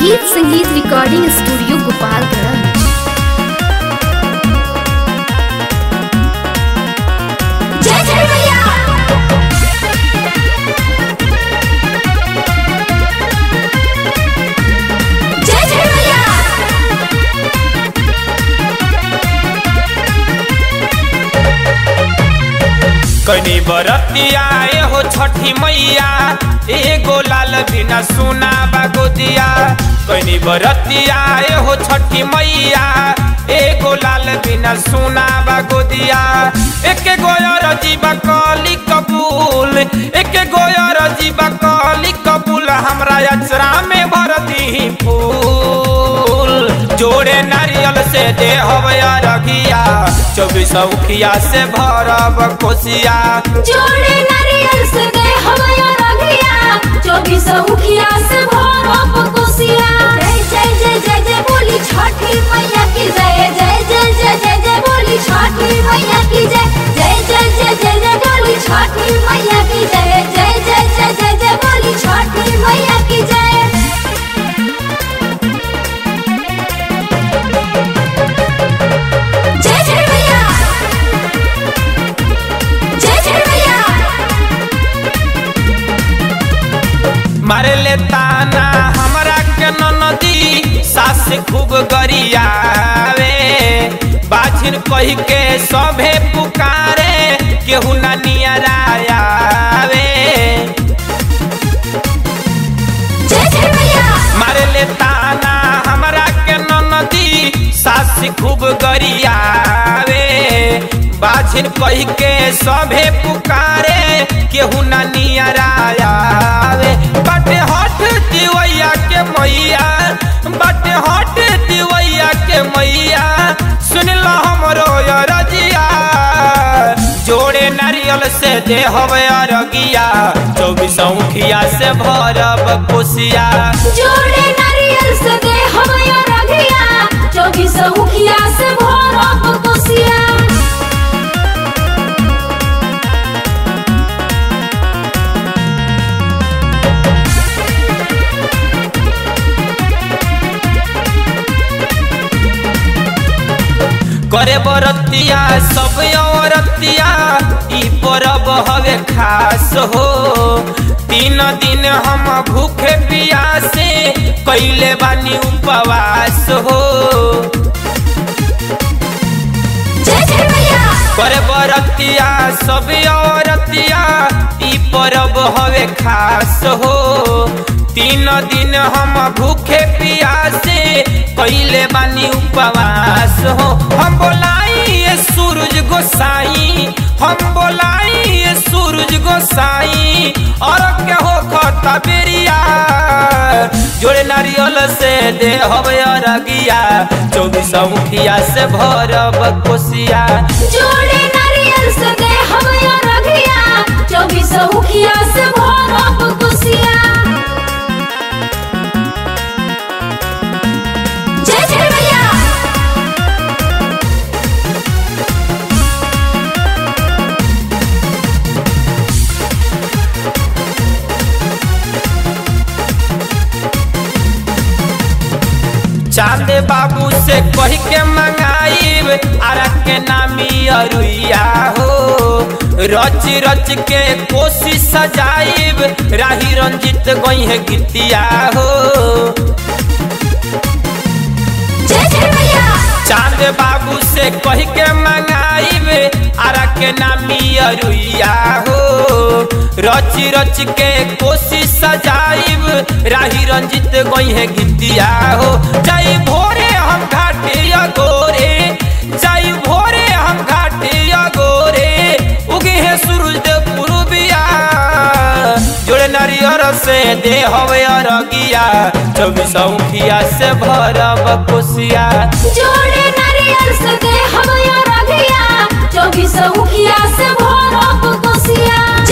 गीत संगीत recording studio Gopalganj जय जय मैया जय जय मैया कनी बरतिया हो छठी मैया एगो लाल बिना सुना बागोदिया कनी बरतिया हो छठी मैया एगो लाल बिना सुना बागोदिया एक गोयर जीवा कली कबूल एक गोयर जीवा कली कबूल हमरा अचरा में भर दी फूल जोड़े नारियल से दे रगिया चौबीस उखिया से भरब कोसिया जोड़े नारियल से दे हमारा रघिया चौबीस उखिया से भरब कोसिया जय जय जय जय जय बोली छठी मैया की जय जय जय जय जय जय बोली छठी मैया की जय जय जय जय जय जय बोली छठी मैया की जय जय जय जय जय जय बोली छठी मैया की जय जय जय मैया जय जय मैया मारे ले ताना हमरा के नदी सास खूब गरियावे बाझिन कही के सभे पुकारे केहू ना नियरायावे जय जय मैया मारे ले ताना हमरा के नदी सास खूब गरियावे बाझिन कही के सभे पुकारे केहू ना नियरायावे बाटे हट दिवैया के मैया बाटे हट दिवैया के मैया सुन लो हमरो रजिया जोड़े नारियल से दे हवे अरगिया चौबीस उखिया से भरब कोसिया जोड़े नारियल से दे हमारा रघिया चौबीस उखिया से भरब कोसिया करे बरतिया सब औरतिया ई परब हवे खास हो तीन दिन हम भूखे पियासे कैले बानी उपवास हो जय जय मैया करे बरतिया सब औरतिया ई परब हवे खास हो तीन दिन हम भूखे पियासे कैले बानी उपवास हो हम बोलाई ये सूरज गोसाई हम बोलाई ये सूरज गोसाई और के हो खता बेरिया जोड़े नारियल से दे हवे अरगिया चौबीस मुखिया से भरब कोसिया जोड़े नारियल से दे हमारा रघिया चौबीस उखिया से भरब कोसिया जय जय मैया चांद बाबू से कही के मंगाइब आरा के नामी अरुइया हो रच रच के कोशिश सजाइब राही रंजित गई है गीतिया हो जय जय मैया चांद बाबू से कही के मंगाइब आरा के नामी अरुइया हो रच रच के कोशिश सजाइब राही रंजित गई है गीतिया हो जाई भोरे हम घाटे गोरे जाई भोरे हम घाटे गोरे उगे है सूरज देव पूर्विया जोड़े नारियर से दे हवे अरगिया चौबीस उखिया से भरब कोसिया जोड़े नारियल से दे हमारा रघिया चौबीस उखिया से भरब कोसिया